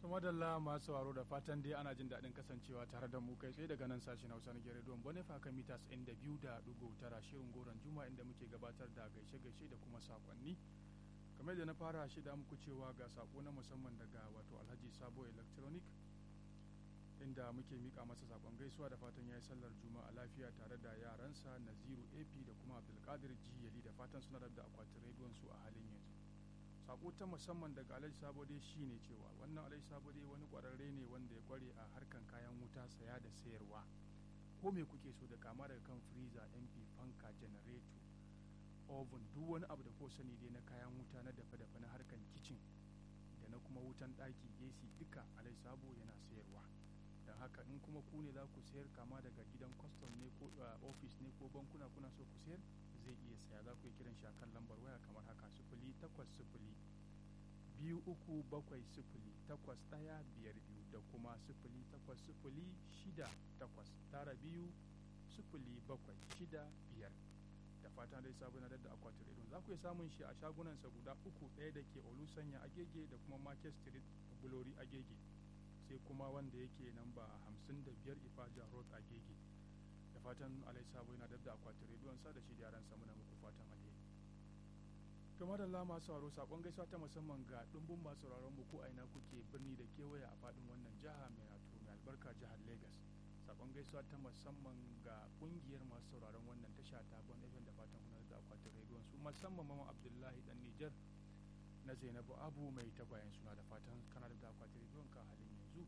to madalla masu sauraro da fatan dai ana jin daɗin kasancewa tare da mu kai tsaye daga nan sashen hausa na gere don bonifa kan mitas inda biyu da ɗigo tara shirin goron juma inda muke gabatar da gaishe-gaishe da kuma sakonni kamar da na fara shida muku cewa ga sako na musamman daga wato alhaji sabo electronic inda muke mika masa sakon gaisuwa da fatan ya yi sallar juma'a lafiya tare da yaransa naziru ap da kuma abdulkadir jiyali da fatan suna da akwatin rediyon su a halin yanzu sako ta musamman daga alhaji sabo dai shine cewa wannan alhaji sabo dai wani kwararre ne wanda ya kware a harkan kayan wuta saya da sayarwa ko me kuke so da kama daga kan freezer mp fanka generator oven duk wani abu da ko sani dai na kayan wuta na dafe-dafe na harkan kicin da na kuma wutan ɗaki ac duka alhaji sabo yana sayarwa don haka in kuma ku ne za ku sayar kama daga gidan kwastam ne ko ofis ne ko bankuna kuna so ku sayar zai iya saya za ku yi kiran shi kan lambar waya kamar haka sifili takwas sifili biyu uku bakwai sifili takwas ɗaya biyar biyu da kuma sifili takwas sifili shida takwas tara biyu sifili bakwai shida biyar da fatan dai sabon na da akwatin rediyo za ku iya samun shi a shagunansa guda uku ɗaya da ke olusanya agege da kuma market street bulori agege sai kuma wanda yake nan ba hamsin da biyar ifaja road agege da fatan alai sabo yana da akwatin rediyon sa da shi yaran sa muna muku fatan alheri kamar da lama sauraro sakon gaisuwa ta musamman ga dumbun masu sauraron mu ko aina kuke birni da kewaye a fadin wannan jiha mai wato mai albarka jihar Lagos sakon gaisuwa ta musamman ga kungiyar masu sauraron wannan tasha ta Bon FM da fatan kuna da akwatin rediyon su musamman mama Abdullahi dan Nijar na Zainabu Abu mai tagwayen suna da fatan kana da akwatin rediyon ka halin yanzu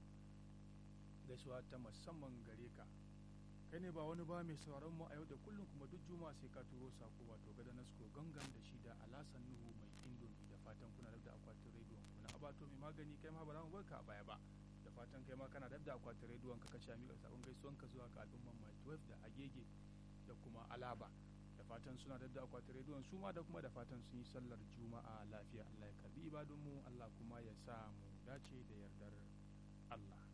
gaisuwa ta musamman gare ka kai ne ba wani ba mai sauraron mu a yau da kullum kuma duk juma'a sai ka turo sako wato gada nasko gangan da shi da alasan nuhu mai indomi da fatan kuna da akwatin rediyon ku na abato mai magani kai ma ba za mu barka a baya ba da fatan kai ma kana da akwatin rediyon ka ka sha miƙa sabon gaisuwan ka zuwa ga al'umman mai 12 da agege da kuma alaba da fatan suna da akwatin rediyon su ma da kuma da fatan sun yi sallar juma'a lafiya Allah ya karbi ibadun mu Allah kuma ya sa mu dace da yardar Allah